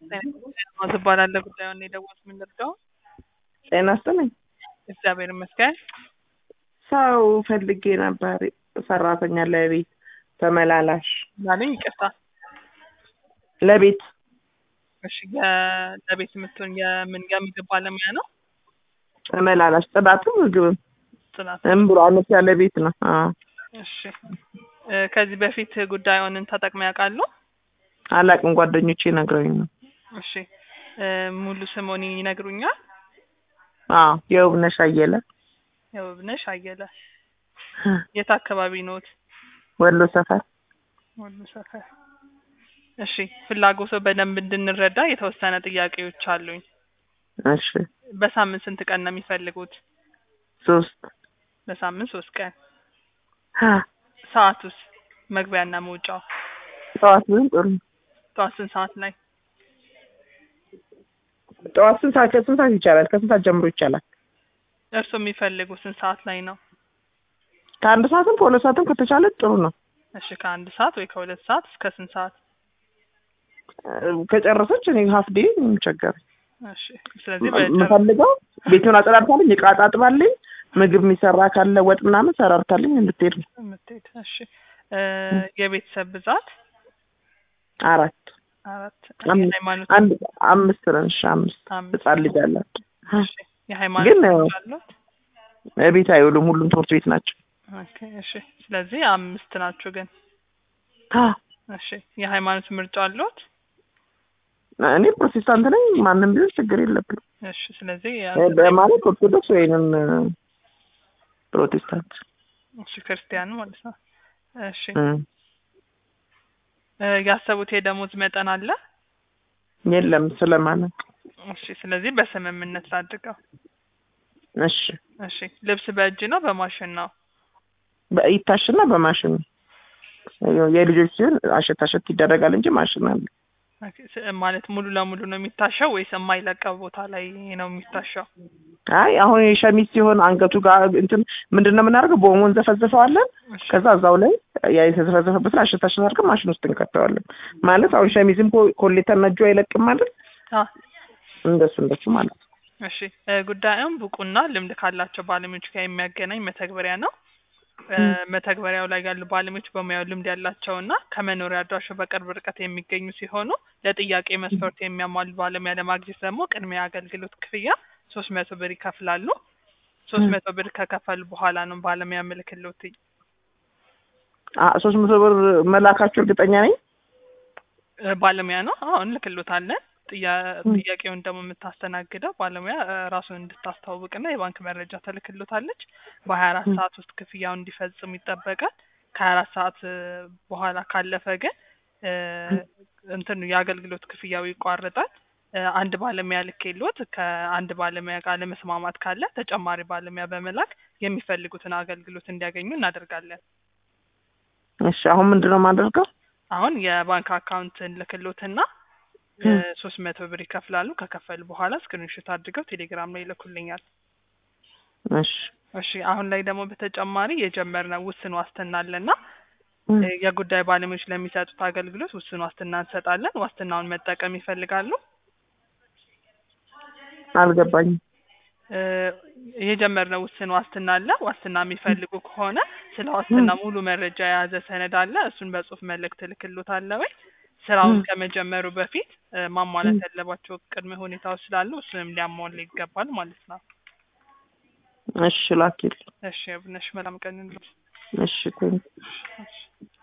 ማዝ እባላለሁ። ጉዳዩን የደወልኩት ምን ልርዳው? ጤና ይስጥልኝ። እግዚአብሔር ይመስገን። ሰው ፈልጌ ነበር፣ ሰራተኛ ለቤት ተመላላሽ ማለኝ ይቅርታ። ለቤት እሺ፣ የ- ለቤት የምትሆን የምን የምግብ ባለሙያ ነው? ተመላላሽ ጽዳትም ምግብም ጽናት። ዝም ብሎ አነስ ያለ ቤት ነው። አዎ። እሺ፣ እ፣ ከዚህ በፊት ጉዳዩን ተጠቅመው ያውቃሉ? አላቅም ጓደኞቼ ነግረውኝ ነው። እሺ፣ እ፣ ሙሉ ስሞን ይነግሩኛል? አዎ የውብነሽ አየለ የውብነሽ አየለ። የት አካባቢ ኖት? ወሎ ሰፈር። ወሎ ሰፈር። እሺ፣ ፍላጎቶ በደንብ እንድንረዳ የተወሰነ ጥያቄዎች አሉኝ። እሺ በሳምንት ስንት ቀን ነው የሚፈልጉት? ሶስት በሳምንት ሶስት ቀን። አ፣ ሰዓቱስ? መግቢያና መውጫው ጠዋት ቢሆን ጥሩ ነው። ጠዋት ስንት ሰዓት ላይ? ጠዋት ስንት ሰዓት ከስንት ሰዓት ይቻላል? ከስንት ሰዓት ጀምሮ ይቻላል? እርስዎ የሚፈልጉ ስንት ሰዓት ላይ ነው? ከአንድ ሰዓትም ከሁለት ሰዓትም ከተቻለ ጥሩ ነው። እሺ ከአንድ ሰዓት ወይ ከሁለት ሰዓት እስከ ስንት ሰዓት? እ፣ ከጨረሰች እኔ ሀፍ ዴይ የሚቸገረኝ እሺ ስለዚህ በጨረ የምፈልገው ቤቱን አጸዳድታልኝ እቃ አጣጥባልኝ ምግብ የሚሰራ ካለ ወጥ ምናምን ሰራርታልኝ እንድትሄድ ነው። የምትሄድ እሺ እ፣ የቤተሰብ ብዛት አራት አራት አምስት የሃይማኖት አንድ አምስት ነን። እሺ አምስት አምስት ህጻን ልጅ አላት። እሺ የሃይማኖት ግን ልጆች አሉት? ቤት አይውሉም፣ ሁሉም ትምህርት ቤት ናቸው። ኦኬ እሺ ስለዚህ አምስት ናችሁ ግን አ፣ እሺ የሃይማኖት ምርጫ አሉት? እኔ ፕሮቴስታንት ነኝ። ማንም ቢሆን ችግር የለብንም። እሺ ስለዚህ እ፣ በማለት ኦርቶዶክስ ወይንም እ፣ ፕሮቴስታንት እሺ ክርስቲያን ማለት ነው። እሺ እ፣ እ፣ ያሰቡት የደሞዝ መጠን አለ? የለም ስለማለት እሺ ስለዚህ በስምምነት ላድርገው። እሺ እሺ ልብስ በእጅ ነው በማሽን ነው? በይታሽና በማሽን ነው። የልጆች ሲሆን አሸት አሸት ይደረጋል እንጂ ማሽን አለ። ኦኬ፣ ስ- ማለት ሙሉ ለሙሉ ነው የሚታሸው ወይስ የማይለቀው ቦታ ላይ ነው የሚታሸው? አይ አሁን የሸሚዝ ሲሆን አንገቱ ጋር እንትን ምንድን ነው የምናደርገው? በኦሞ እንዘፈዝፈዋለን። እሺ ከዛ እዛው ላይ ያ የተዘፈዘፈበትን አሸት አሸት አድርገን ማሽን ውስጥ እንከተዋለን። ማለት አሁን ሸሚዝም ኮ- ኮሌታና እጁ አይለቅም ማለት አ እንደሱ እንደሱ ማለት ነው። እሺ እ፣ ጉዳዩም ብቁና ልምድ ካላቸው ባለሙያዎች ጋር የሚያገናኝ መተግበሪያ ነው። እ፣ ም። መተግበሪያው ላይ ያሉ ባለሙያዎች በሙያው ልምድ ያላቸውና ከመኖሪያ አድራሻው በቅርብ ርቀት የሚገኙ ሲሆኑ ለጥያቄ መስፈርት የሚያሟሉ ባለሙያ ለማግኘት ደግሞ ቅድሚያ አገልግሎት ክፍያ ሶስት መቶ ብር ይከፍላሉ። ሶስት ም። መቶ ብር ከከፈሉ በኋላ ነው ባለሙያ ምልክሎት ሶስት መቶ ብር መላካችሁ እርግጠኛ ነኝ። እ፣ ባለሙያ ነው። አዎ እንልክሎታለን። ጥያ- ም። ጥያቄውን ደግሞ የምታስተናግደው ባለሙያ እ፣ ራሱን እንድታስተዋውቅና የባንክ መረጃ ተልክሎታለች። በሀያ አራት ም። ሰዓት ውስጥ ክፍያውን እንዲፈጽም ይጠበቃል። ከሀያ አራት ሰዓት እ፣ በኋላ ካለፈ ግን እ፣ እንትኑ የአገልግሎት ክፍያው ይቋረጣል። እ፣ አንድ ባለሙያ ልኬሎት ከአንድ ባለሙያ ጋር ለመስማማት ካለ ተጨማሪ ባለሙያ በመላክ የሚፈልጉትን አገልግሎት እንዲያገኙ እናደርጋለን። እሺ አሁን ምንድን ነው የማደርገው? አሁን የባንክ አካውንት ልክሎትና ም። ሶስት መቶ ብር ይከፍላሉ። ከከፈሉ በኋላ ስክሪንሾት አድርገው ቴሌግራም ላይ ይልኩልኛል። እሺ እሺ አሁን ላይ ደግሞ በተጨማሪ የጀመርነው ውስን ዋስትና አለና ም። እ፣ የጉዳይ ባለሙያዎች ለሚሰጡት አገልግሎት ውስን ዋስትና እንሰጣለን። ዋስትናውን መጠቀም ይፈልጋሉ? አልገባኝም። እ፣ የጀመርነው ውስን ዋስትና አለ። ዋስትና የሚፈልጉ ከሆነ ስለ ዋስትና ሙሉ መረጃ የያዘ ሰነድ አለ። እሱን በጽሁፍ መልእክት እልክልዎታለሁ ወይ ስራውን ም። ከመጀመሩ በፊት እ፣ ማሟላት ም። ያለባቸው ቅድመ ሁኔታዎች ስላሉ እሱንም ሊያሟላ ይገባል ማለት ነው። እሺ ላኪል። እሺ አብነሽ መልካም ቀን ይሁንልዎት። እሺ ቴንክ እሺ